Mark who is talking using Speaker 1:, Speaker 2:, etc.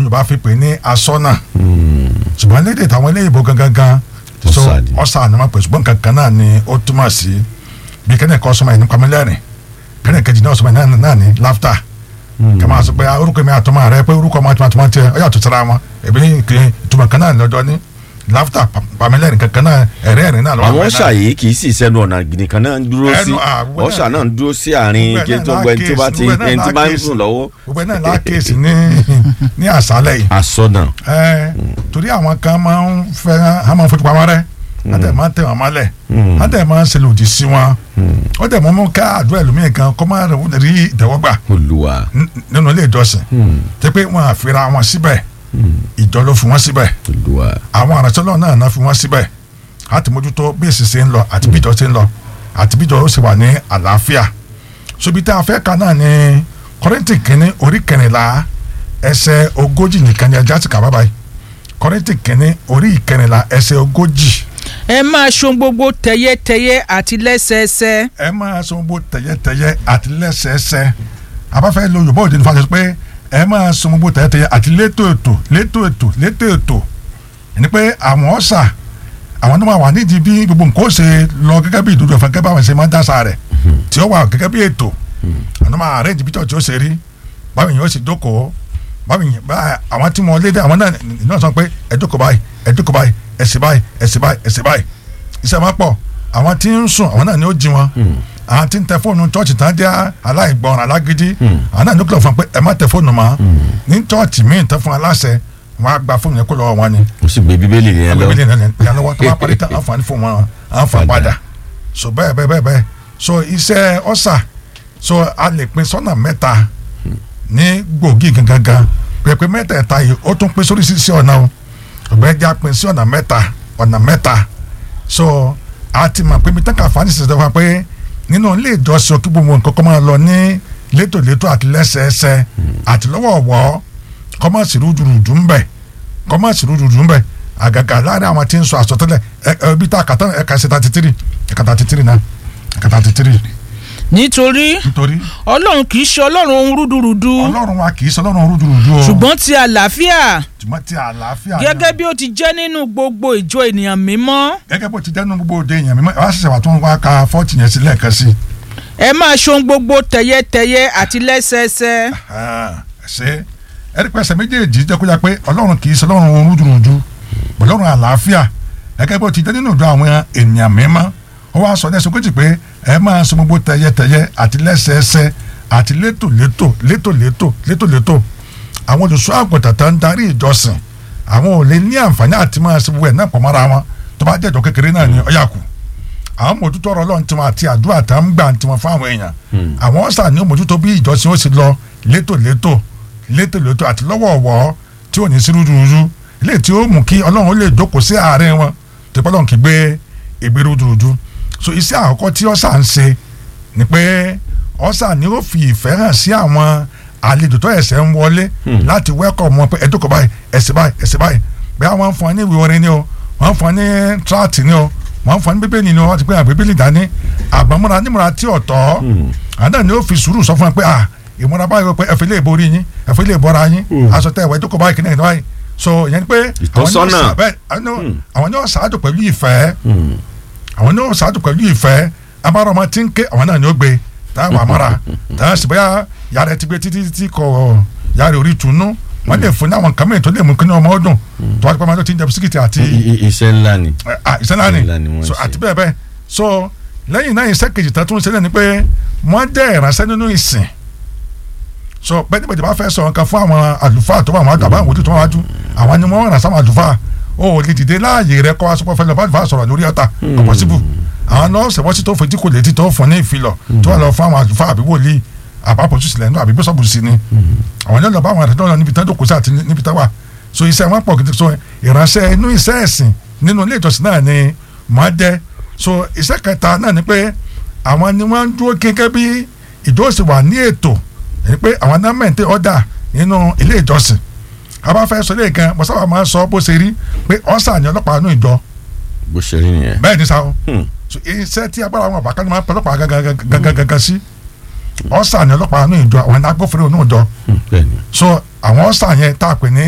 Speaker 1: yorùbá fi pè ní asọ́nà ṣùgbọ́n lédè táwọn eléyìnbó gangan gan so
Speaker 2: Ọ̀sà ni.
Speaker 1: ọ̀sà ni wọ́n pè ṣùgbọ́n kankan náà ni ó túmọ̀ sí bí kẹ́nẹ̀ kọ́ sọmọ yìí ní pamẹ́lẹ́rìn kẹ́nẹ̀ kejì náà sọmọ yìí náà- náà ní láftà kí a máa sọ pé ah, orúkọ mi àtọmọ rẹ pé orúkọ ọmọ àtọmọ tiẹ ọ yàtọ̀ síra wọn ẹbí kì í ìtumọ̀ kan náà lọ́jọ́ ní láftà pamẹ́lẹ́rìn kankan náà ẹ̀rẹ́ ẹ̀rín náà lọ́wọ́
Speaker 2: àwọn
Speaker 1: àbẹ̀
Speaker 2: ọ̀sà
Speaker 1: náà.
Speaker 2: yìí kì í sì sẹ́nu ọ̀nà nìkan náà ń dúró sí
Speaker 1: Ẹnu, ah, gbogbo
Speaker 2: ọ̀sà
Speaker 1: náà-
Speaker 2: náà ń dúró sí àárín
Speaker 1: gbogbo
Speaker 2: kí
Speaker 1: ẹ̀
Speaker 2: tó
Speaker 1: náà
Speaker 2: gbẹ tí ó bá ti
Speaker 1: lákèésí,
Speaker 2: ẹni tí bá ń
Speaker 1: lákèésí.
Speaker 2: sùn lọ́wọ́.
Speaker 1: gbogbo ẹ̀ náà lákèésí ní ní àṣálẹ̀ yìí
Speaker 2: asọ́nà
Speaker 1: ẹ torí àwọn kan máa ń fẹ́ a máa ń fojú pamọ́ rẹ́ a tẹ̀ máa ń tẹ̀ wọ́n mọ́lẹ̀ a tẹ̀ máa ń ṣe lòdì sí wọn ó tẹ̀ mọ́ mú ká àdúrà ẹlòmíì kan kó máa rí ìtẹ́wọ́gbà
Speaker 2: olùwà
Speaker 1: n- nínú ilé ìjọsìn tẹ́ pé wọ́n àfira wọn síbẹ̀ ìjọ ló fi wọ́n síbẹ̀
Speaker 2: olùwà
Speaker 1: àwọn àrànṣẹ́lọ́ náà náà fi wọ́n síbẹ̀ a ti mójútó bí èsì ṣe ń lọ àti bí ìjọ ṣe ń lọ àti bí ìjọ ó ṣe wà ní àlàáfíà sobi tá a fẹ́ ka náà ní kọ́rẹ́ntì kínní orí kẹrìnlá ẹsẹ̀ ogójì nìkan ni ẹja ti kà bábàá yìí kọ́rẹ́ntì kínní orí ìkẹrìnlá ẹsẹ̀ ogójì
Speaker 3: ẹ máa ṣohun gbogbo tẹ̀yẹ́tẹ̀yẹ́ àti lẹ́sẹẹsẹ
Speaker 1: ẹ máa sọ gbogbo tẹ̀yẹ́tẹ̀yẹ́ àti lẹ́sẹẹsẹ abáfẹ́ lo yorùbá òde nípa ṣe pé ẹ máa sọ gbogbo tẹ̀yẹ́tẹ̀yẹ́ àti létò ètò létò ètò létò ètò ẹni pé àwọn ọ̀sà àwọn tó máa wà nídìí bí gbogbo nǹkan ó ṣe lọ gẹ́gẹ́ bí ìdúró ẹ̀fọn gẹ́gẹ́ bá wọn ṣe máa ń dáṣà rẹ̀ tí ó wà gẹ́gẹ́ bí ètò àwọn tó máa arrange bí tí ó ṣe rí báwo yẹn ó ṣe jókòó báwo yẹn bá àwọn tí mo lé dé àwọn náà náà sọ pé ẹ jókòó báyìí ẹ jókòó báyìí ẹ ṣe báyìí ẹ ṣe báyìí ẹ ṣe báyìí iṣẹ́ máa pọ̀ àwọn tí ń sùn àwọn náà ni ó jí wọn àwọn tí ń tẹ fóònù chọ́ọ̀chì tán jẹ́ aláìgbọràn alágídí àwọn náà ní kúlọ̀ fún wọn pé ẹ má tẹ fóònù mọ́ ní chọ́ọ̀chì míì tán fún aláṣẹ wọn á gba fóònù yẹn kó lọ́wọ́ wọn ni
Speaker 2: ó sì gbé bíbélì yẹn lọ
Speaker 1: àwọn ìbílẹ̀ náà ní ìyàlọ́wọ́ tó bá parí tán àǹfààní fún wọn àǹfààní padà so bẹ́ẹ̀ bẹ́ẹ̀ bẹ́ẹ̀ bẹ́ẹ̀ so iṣẹ́ ọ̀sà so a lè pín sọ́nà mẹ́ta ní gbòógì gangan pẹ̀pẹ́ mẹ́tẹ̀ẹ̀ta yìí ó tún pín sórí sísí ọ̀nà o ọ̀gbẹ́jà pín sí ọ̀nà mẹ́ta ọ̀nà mẹ́ta so a ti mọ̀ pé mi tán kà fani sísè fún wa pé nínú ilé ìjọsìn kí gbogbo nǹkan kọ́ máa lọ ní létòlétò àti lẹ́sẹẹsẹ àti lọ́wọ́ọ̀wọ́ kọ́ máa sì rúdurùdu ń bẹ̀ kọ́ máa sì rúdurùdu ń bẹ̀ àgàgà láàrin àwọn tí ń sọ àsọtẹ́lẹ̀ ẹ ẹ bí tá a kà tán ẹ̀ka ṣe thirty three ẹ̀ka thirty three náà ẹ̀ka thirty three
Speaker 3: nítorí
Speaker 1: nítorí
Speaker 3: ọlọ́run kì í ṣe ọlọ́run ohun rúdurùdu
Speaker 1: ọlọ́run wa kì í sọ ọlọ́run rúdurùdu o
Speaker 3: ṣùgbọ́n ti àlàáfíà
Speaker 1: ṣùgbọ́n ti àlàáfíà náà.
Speaker 3: gẹ́gẹ́ bí ó ti jẹ́ nínú gbogbo ìjọ ènìyàn mímọ́
Speaker 1: gẹ́gẹ́ bó ti dẹnu gbogbo òde èèyàn mímọ́ ẹ wá ṣẹ̀ṣẹ̀ wà tó ń wá ka fọ́ọ̀tì yẹn sí lẹ́ẹ̀kan sí i.
Speaker 3: ẹ máa ṣohun gbogbo tẹ̀yẹ́tẹ̀yẹ́ àti lẹ́sẹẹsẹ
Speaker 1: Ah, ṣe ẹni pẹ́sẹ̀ méjèèjì jẹ́ kó yá pé ọlọ́run kì í sọ ọlọ́run rúdurùdu ọlọ́run àlàáfíà gẹ́gẹ́ bó ti dẹ́ nínú ìjọ àwọn ènìyàn mímọ́ ó wá sọ ní ẹsẹ̀ kejì pé ẹ máa sọ gbogbo tẹyẹtẹyẹ àti lẹ́sẹẹsẹ àti létòlétò létòlétò létòlétò àwọn olùṣọ́ àgùntàn tó ń darí ìjọsìn àwọn ò lè ní àǹfààní àti máa ṣe gbogbo ẹ̀ náà pọ̀ mọ́ra wọn tó bá jẹ́jọ́ kékeré náà ní ọ̀yà kù àwọn mójútó ọ̀rọ̀ Ọlọ́run tiwọn àti àdúrà tá ń gbà tiwọn fún àwọn èèyàn àwọn ọ̀sà ní mójútó bí ìjọsìn ó sì lọ létòlétò létòlétò àti lọ́wọ̀ọ̀wọ́ tí ò ní sí rúdurùdu ilé tí ó mú kí Ọlọ́run ó lè jókòó sí àárín wọn tó bá Ọlọ́run kì í gbé ìgbé rúdurùdu so iṣẹ́ àkọ́kọ́ tí ọ̀sà ń ṣe ni pé ọ̀sà ni ó fi ìfẹ́ hàn sí àwọn àlejò tó ẹ̀sẹ̀ ń wọlé láti wẹ́kọ̀ wọn pé ẹ̀dọ́kọ̀ báyìí ẹ̀sẹ̀ báyìí ẹ̀sẹ̀ báyìí bẹ́ẹ̀ wọ́n ń fún ọ ní ìwé orin ni o wọ́n ń fún ọ ní tíráàtì ni o wọ́n ń fún ọ ní bíbélì ni o wọ́n ti pé àgbẹ̀ bíbélì dání àgbọ̀mọ́ra nímọ̀ra tí ọ̀tọ̀ àdá ni ó fi sùúrù sọ fún ọ pé à ìmúra báyìí pé ẹ̀fẹ̀ lè borí yín ẹ̀fẹ̀ lè bọ́ra yín aṣọ tẹ̀ ẹ̀wẹ̀ ẹ̀dọ́kọ̀ báyìí kìnìún báyìí so ìyẹn ni pé
Speaker 2: Ìtọ́sọ́nà.
Speaker 1: àwọn ni ó ṣáájú pẹ̀lú ìfẹ́ àwọn ní ọ̀sán àti pẹ̀lú ìfẹ́ abára ọmọ tí ń ké àwọn náà ni ó gbé táwọn àmọ́ra táwọn sì bóyá yàrá ti gbé títí títí kọ yàrá orí ìtùnú wọ́n lè fún ní àwọn nǹkan mìíràn tó lè mú kí ní ọmọ ọdún tó wá ti pẹ́ máa tó ti ń jẹ bisikíìtì àti
Speaker 2: I- i- iṣẹ́ ńlá ni
Speaker 1: ìṣẹ́lá
Speaker 2: iṣẹ́ ńlá ni
Speaker 1: ni
Speaker 2: wọ́n
Speaker 1: so
Speaker 2: ṣe.
Speaker 1: àti bẹ́ẹ̀ bẹ́ẹ̀ so lẹ́yìn náà iṣẹ́ kejì tó tún ṣe lẹ́ni pé wọ́n jẹ́ ìránṣẹ́ nínú ìsìn so bẹ́ẹ̀ nígbà tí wọ́n fẹ́ sọ nǹkan fún àwọn àlùfáà tó wà wọ́n àgbà àwọn tó wà wájú àwọn ni wọ́n ràn sáwọn àlùfáà o ò lè dìde láàyè rẹ kọ́ aṣọ fẹ́ lọ bá àlùfáà sọ̀rọ̀ lórí ọ̀tà ọ̀pọ̀ síbù àwọn nọ́ọ̀sì wọ́n sì tó fojú kò létí tó fún ní ìfilọ̀ tó wà lọ fún àwọn àlùfáà àbí wòlíì àbápọ̀ jù sílẹ̀ nínú àbí bíṣọ̀bù sí ni àwọn yóò lọ bá àwọn àtẹ̀tẹ̀ náà níbi tán dòkó sí àti níbi tán wà so iṣẹ́ wọn pọ̀ gidi so ìránṣẹ́ inú iṣẹ́ ẹ̀sìn nínú ilé ìjọsìn náà ni màá jẹ́ so iṣẹ́ kẹta náà ni pé àwọn ni wọ́n ń dúró gẹ́gẹ́ bí ìjọsìn wà ní ètò ẹni pé àwọn náà mẹ́ǹtẹ́ ọ̀dà nínú ilé ìjọsìn a bá fẹ́ sọ ilé gan mo sábà máa ń sọ bó ṣe rí pé ọ̀sà ni ọlọ́pàá inú ìjọ
Speaker 2: bó ṣe rí nìyẹn.
Speaker 1: bẹ́ẹ̀ ni sáà
Speaker 2: Hmm.
Speaker 1: so iṣẹ́ tí agbára àwọn àbákan máa ń pẹ́ ọlọ́pàá gangan sí ọ̀sà ni ọlọ́pàá inú ìjọ àwọn agbófinró inú ìjọ
Speaker 2: Hmm, bẹ́ẹ̀ ni.
Speaker 1: so àwọn ọ̀sà yẹn tá a pè ní